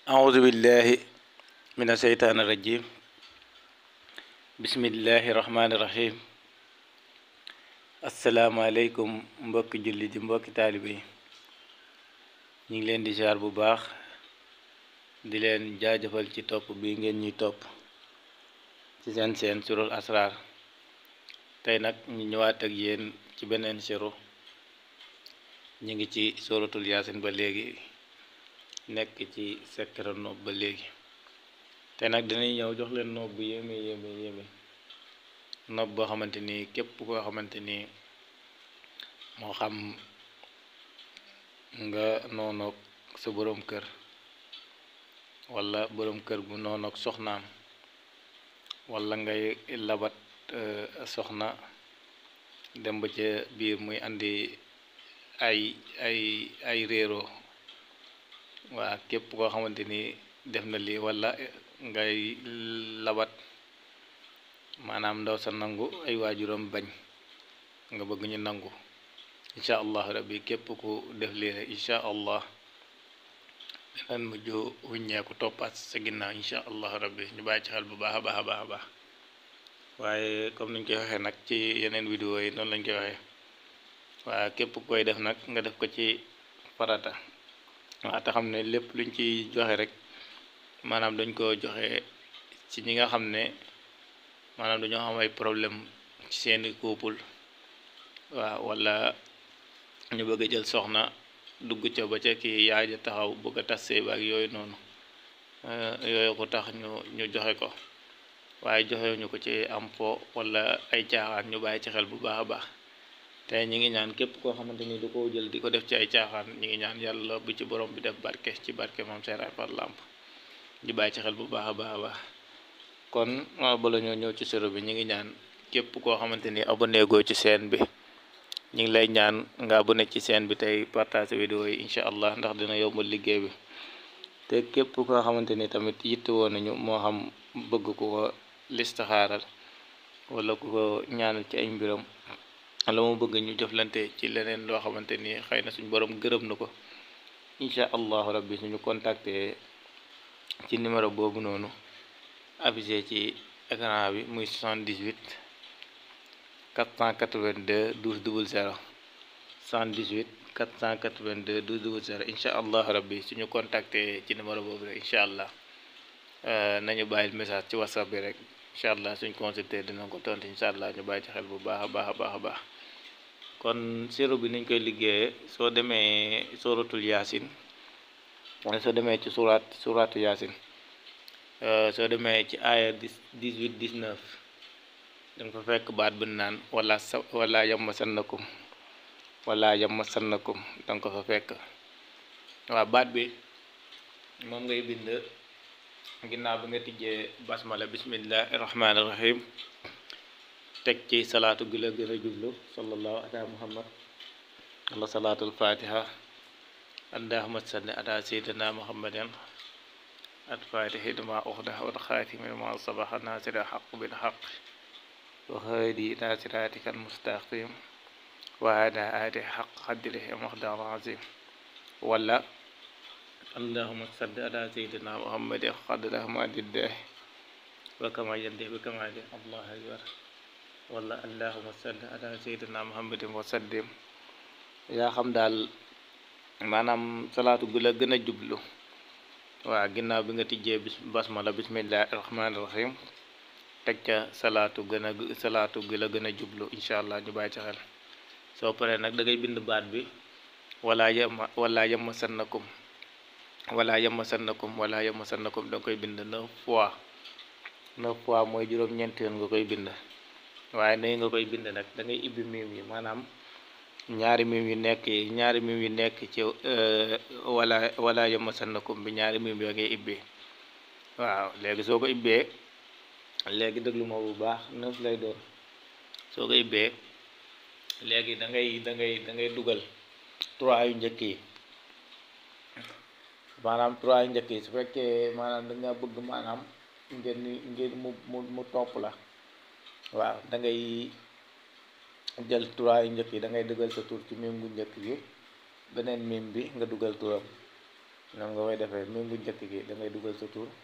أعوذ بالله من الشيطان الرجيم بسم الله الرحمن الرحيم asalaamaaleykum mbokki julli di mbokki taalibe yi ñu ngi leen di ziar bu baax di leen jaajëfal ci topp bi ngeen ñuy topp ci seen seen surul asrar tey nag ñu ñëwaat ak yéen ci beneen suru ñu ngi ci suratul yaasin ba léegi nekk ci secret noob ba léegi te nag dinañ ñëw jox leen noob bu yéeme yéeme yéeme noob boo xamante ni képp koo xamante ni moo xam nga noonoog sa boroom kër walla boroom kër bu noonoog soxnaam walla ngay labat soxna dem ba ca biir muy andi ay ay ay réeroo waa képp koo xamante ni def na lii walla ngay labat maanaam ndaw sa nangu ay waajuram bañ nga bëgg ñu nangu incha allah rabbi képp ku def lii rek incha allah dinañ mujj wuññeeku toppaat sa ginnaaw incha allah rabbi ñu bàyyi ci xel bu baax a baax a baax a baax waaye comme niñ koy waxee nag ci yeneen vidéo yi noonu lañ koy waxee waa képp koy def nag nga def ko ci farata waa te xam ne lépp luñ ci joxe rek maanaam dañ ko joxe ci ñi nga xam ne maanaam dañoo am ay problème ci seeni couple waaw walla ñu bëgg a jël soxna dugg ca ba ca kii yaay ja taxaw bëgg a tas sëy ba ak yooyu noonu yooyu ko tax ñu ñu joxe ko waaye joxe ñu ko ci am po walla ay caaxaan ñu bàyyi ci xel bu baax a baax te ñi ngi ñaan képp koo xamante ni du ko jël di ko def ci ay caaxaan ñi ngi ñaan yàlla bu ci borom bi def barke ci barke moom seeraay par lamp ñu bàyyi ci xel bu baax a baax a baax kon bala ñoo ñëw ci sero bi ñi ngi ñaan képp koo xamante ni abonné goo ci chaîne bi ñu ngi lay ñaan nga abonné ci chaîne bi tey partage vidéo yi incha allah ndax dina yombal liggéey bi te képp koo xamante ni tamit yitte woon nañu moo xam bëgg ku ko listaxaaral wala ku ko ñaanal ci ay mbiram la mu bëgg ñu jëflante ci leneen loo xamante ni xëy na suñu borom gërëm na ko incha allahu rabbi suñu contacter ci numéro boobu noonu affiché ci écran bi muy 78 482 12 00 78 482 12 00 incha allah rabbi suñu contacter ci numéro boobu rek incha allah nañu bàyyil message ci whatsapp bi rek incha allah suñ consulté dina ko tontu incha allah ñu bàyyi ci xel bu baax a baax a baax a baax kon siro bi niñ koy liggéeyee soo demee suratul yaasin soo demee ci surat suratu yaasin soo demee ci aaya dix-huit dix-neuf danga fa fekk baat bu naan wala sa wala yamma sannakum wala yamma sannakum danga ko fa fekk waaw baat bi moom ngay bind ginnaaw bi nga tijjee basmala bismillahi rahmaani rahim teg ci salaatu gi la gën a jublu sallallahu ala muhammad wala salaatul fatiha allahumma salli ala sayyidina muhammadin at fatihi dama uxda wal xaatimi ma sabaxa nasira xaq bil xaq wa haadi ila siratika al mustaqim wa ala ali xaq xadrihi muxdar azim wala allahumma salli ala sayyidina muhammadin xadra madiddah wa kama yandi bi kamali allah akbar wala allahumma salli ala sayyidina muhammadin wa sallim yaa xam daal maanaam salaatu gu la gën a jublu waaw ginnaaw bi nga tijjee bis basmala bismillahi rahmaani rahim teg ca salaatu gën a salaatu gi la gën a jublu incha allah ñu bàyyi ci xel soo paree nag da ngay bind baat bi wala yema wala yema sannakum wala yema sannakum wala yema sannakum da nga koy bind neuf fois neuf fois mooy juróom-ñeenti yoon nga koy bind waaye nay nga koy bind nag da ngay ibbi miim yi maanaam ñaari miim yu nekk ñaari miim yu nekk ci wala wala yema sannakum bi ñaari miim yoo ngay ibbee waaw léegi soo ko ibbee léegi déglu ma bu baax neuf lay doon soo ko ibbee léegi da ngay da ngay da ngay dugal trois yu njëkk yi maanaam trois yu njëkk yi su fekkee maanaam da nga bëgg maanaam ngeen ngeen mu mu mu topp la waaw da ngay jël trois yu njëkk yi da ngay dugal sa tur ci mim gu njëkk gi beneen mim bi nga dugal turam noonu nga koy defee mim bu njëkk gi da ngay dugal sa tur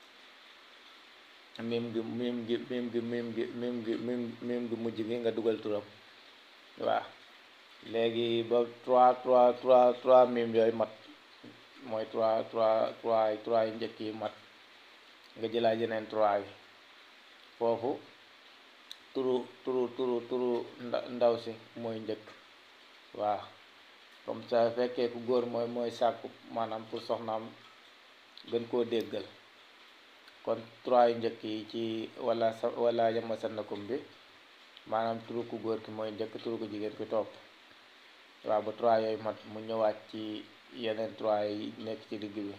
mim gi mim gi mim gi mim gi mim gi mim mim gi mujj gi nga dugal turam waaw léegi ba trois trois trois trois mim yooyu mat mooy trois trois trois trois yu njëkk yi mat nga jëlaat yeneen trois yi foofu turu turu turu turu ndaw si mooy njëkk waaw comme ça fekkee ku góor mooy mooy sàkku maanaam pour soxnaam gën koo déggal kon trois yu njëkk yi ci wala sa wala yama sannakum bi maanaam turu ku góor ki mooy njëkk turu ku jigéen ki topp waaw ba trois yooyu mat mu ñëwaat ci yeneen trois yi nekk ci digg bi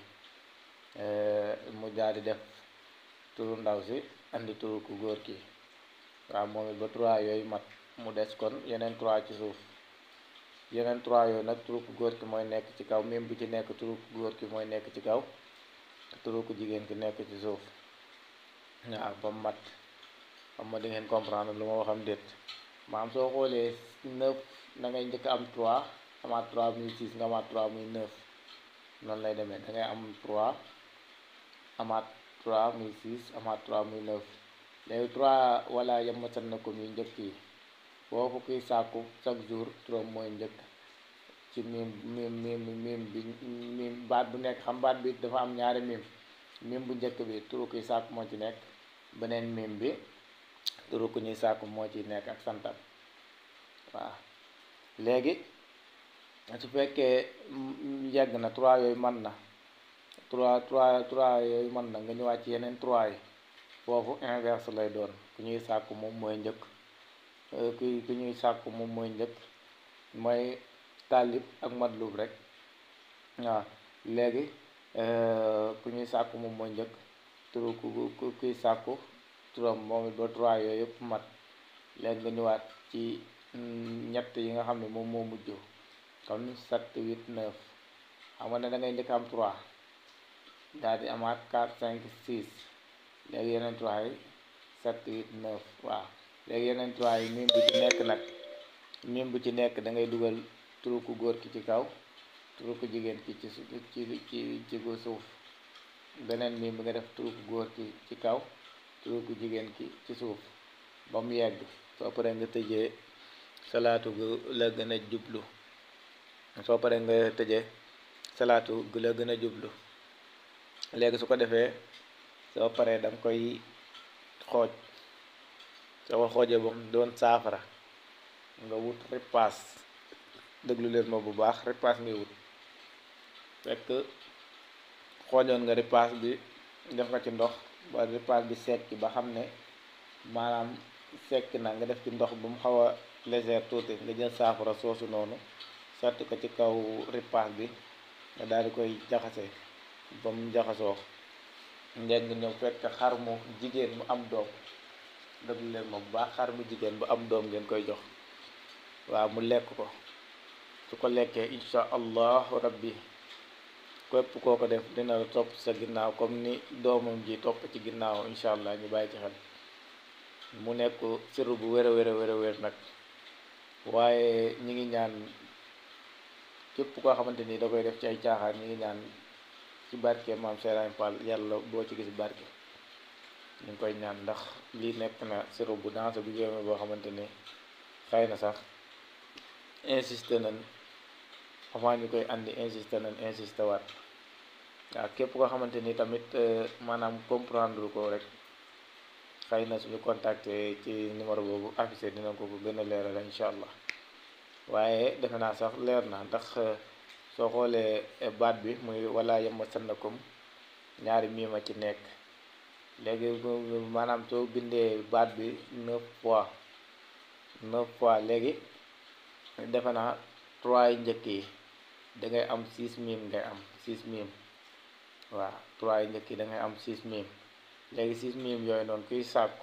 mu daal di def turu ndaw si andi turu ku góor ki waaw moom it ba trois yooyu mat mu des kon yeneen trois ci suuf yeneen trois yooyu nag turu ku góor ki mooy nekk ci kaw même bu ci nekk turu ku góor ki mooy nekk ci kaw turu ku jigéen ki nekk ci suuf waaw ba mu mat xam ma di ngeen comprendre lu ma waxam déet maam soo xoolee neuf da ngay njëkk am trois amaat trois muy six nga amaat trois muy neuf noonu lay demee da ngay am trois amaat trois muy six amaat trois muy neuf léegi trois wala yamatan na ko muy njëkk yi foofu kuy sàkku chaque jour turam mooy njëkk ci mim mim mim mim bi mim baat bu nekk xam baat bi dafa am ñaari mim mim bu njëkk bi turu kuy sàkku moo ci nekk beneen mim bi turu ku ñuy sàkku moo ci nekk ak santam waaw léegi su fekkee yegg na trois yooyu mën na trois trois trois yooyu mën na nga ñëwaat ci yeneen trois yi foofu inverse lay doon ku ñuy sàkku moom mooy njëkk ku ku ñuy sàkku moom mooy njëkk mooy taalib ak madlub rek waaw léegi ku ñuy sàkku moom mooy njëkk turu ku kuy sàkku turam moom it ba trois yooyu yëpp mat léegi nga ñëwaat ci ñett yi nga xam ne moom moo mujj kon sept huit neuf xam nga ne da ngay njëkk am trois daal di amaat quatre cinq six léegi yeneen trois yi sept huit neuf waaw léegi yeneen trois yi mim bu ci nekk nag mim bu ci nekk da ngay dugal turu ku góor ki ci kaw turu ku jigéen ki ci ci ci ci suuf beneen mim bi nga def turu ku góor ki ci kaw turu ku jigéen ki ci suuf ba mu yegg soo paree nga tëjee salaatu gu la gën a jublu soo paree nga tëjee salaatu gu la gën a jublu léegi su ko defee soo paree da nga koy xooj soo ko xoojee ba mu doon saafara nga wut ripaas déglu leen ma bu baax ripaas ngay wut fekk xoojoon nga ripaas bi def nga ci ndox ba ripaas bi sekki ba xam ne maanaam sekki na nga def ci ndox bu mu xaw a légère tuuti nga jël saafara soosu noonu sotti ko ci kaw ripaas bi nga daal di koy jaxase ba mu jaxasoo ngeen nga ñëw fekk xar mu jigéen mu am doom déglu leen ma bu baax xar mu jigéen bu am doom ngeen koy jox waaw mu lekk ko su ko lekkee insha allahu rabbi képp koo ko def dina la topp sa ginnaaw comme ni doomam ji topp ci ginnaaw insha allah ñu bàyyi ci xel mu nekk siru bu wér a wér a wér a wér nag waaye ñi ngi ñaan képp koo xamante ni da koy def ci ay caaxaan ñi ngi ñaan ci barke maam Serigne Fall yàlla boo ci gis barke ñu ngi koy ñaan ndax lii nekk na siru bu danse bu jéeme boo xamante ni xëy na sax insisté nañ avant ñu koy andi insisté nañ insisté waat waaw képp koo xamante ni tamit maanaam comprendre ko rek xëy na suñu contacté ci numéro boobu affiché dina ko ko gën a leeral incha allah waaye defe naa sax leer na ndax soo xoolee baat bi muy wala yama sannakum ñaari miima ci nekk léegi maanaam soo bindee baat bi neuf fois neuf fois léegi defe naa trois yi njëkk yi da ngay am six mim ngay am six mim waaw trois yi njëkk yi da ngay am six mim léegi six mim yooyu noonu kuy sàkku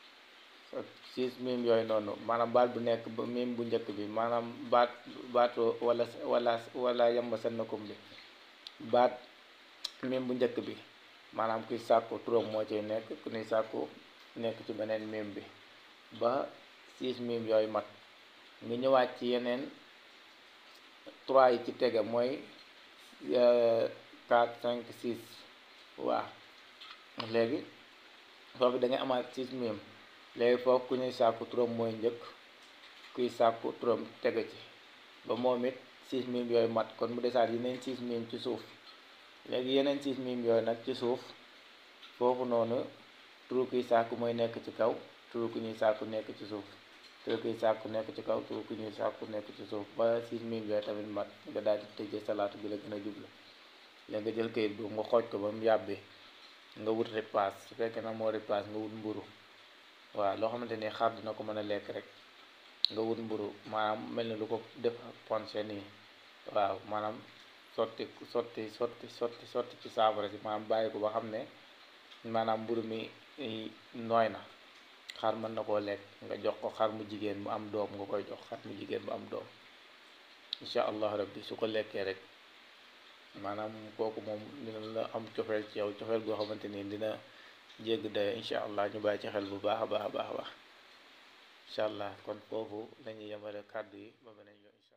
six mim yooyu noonu maanaam baat bu nekk ba mim bu njëkk bi maanaam baat baatu wala wala wala yamba sannakum bi baat mim bu njëkk bi maanaam kuy sàkku turam moo ciy nekk ku ñuy sàkku nekk ci beneen mim bi ba six mim yooyu mat nga ñëwaat ci yeneen trois yi ci tege mooy 4 5 6 waaw léegi foofu da ngay amaat 6 mim léegi foofu ku ñuy sàkku turam mooy njëkk kuy sàkku turam tege ci ba moom it 6 mim yooyu mat kon mu desaat yeneen 6 mim ci suuf léegi yeneen 6 mim yooyu nag ci suuf foofu noonu turu kuy sàkku mooy nekk ci kaw turu ku ñuy sàkku nekk ci suuf turu kuy sàkku nekk ci kaw turu ku ñuy sàkku nekk ci suuf ba 6 mim yooyu tamit mat nga daal di tëjee salaatu bi la gën a jublu léegi nga jël kayit boobu nga xooj ko ba mu yàbbi nga wut repasse su fekkee nag moo repasse nga wut mburu waaw loo xamante ni xar dina ko mën a lekk rek nga wut mburu maanaam mel ni lu ko def ponché nii waaw maanaam sotti sotti sotti sotti sotti ci saafara si maanaam bàyyi ko ba xam ne maanaam mburu mi nooy na xar mën na koo lekk nga jox ko xar mu jigéen mu am doom nga koy jox xar mu jigéen mu am doom incha allah rabbi su ko lekkee rek maanaam kooku moom dina la am cofeel ci yow cofeel goo xamante ni dina jégg dayo incha allah ñu bàyyi ci xel bu baax a baax a baax a baax incha allah kon foofu lañuy yemale kàddu yi ba beneen yoon